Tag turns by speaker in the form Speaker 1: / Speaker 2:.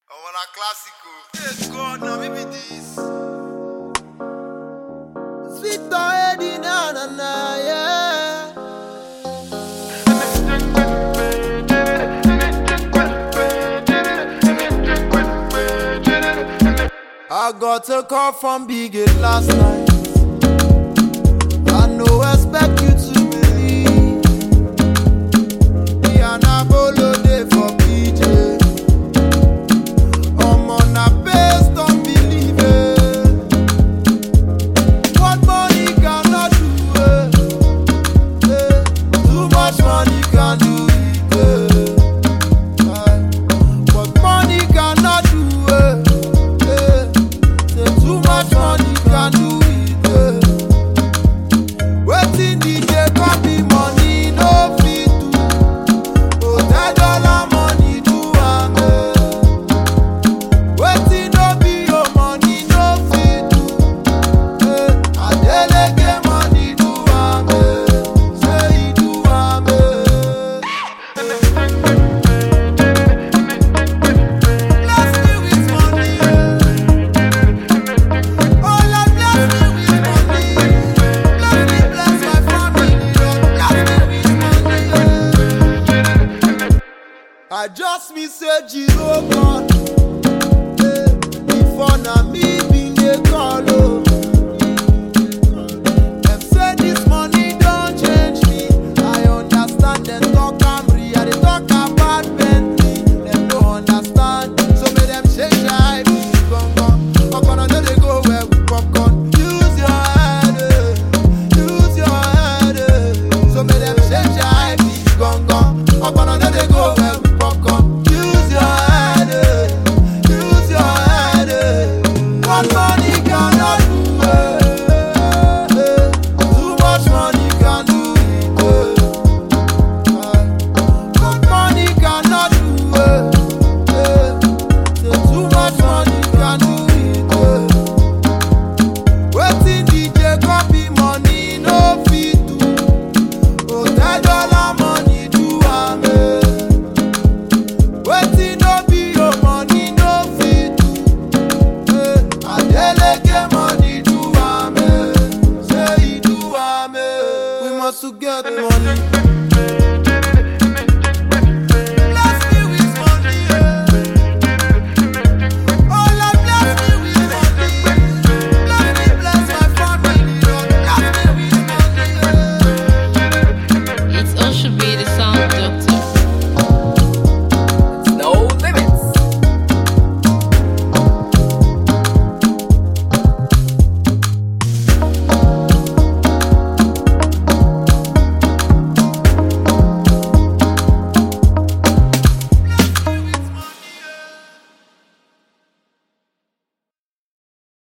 Speaker 1: Omo na classico. Hey God, na me be this.
Speaker 2: Victor Eddie na na na yeah. I got a call from Big Eight last night. I no expect you to believe. The Anabolo day for PJ. I'm on a based on believing. What money cannot do, eh, eh. Too much money can do it, eh. Aye. What money cannot do, eh, eh. Say too much money can do it, eh. Wetin DJ copy money no fit do. Hotel dollar money do am, eh. Wetin no be your money no fit do. Eh, Adeleke money do am, eh. Say he do am, eh. Bless me with money, eh. Oh Lord, bless me with money. Bless me, bless my family, Lord. Bless me with money, eh. I just me say Jiro God. Eh, Before na me bin dey call oh.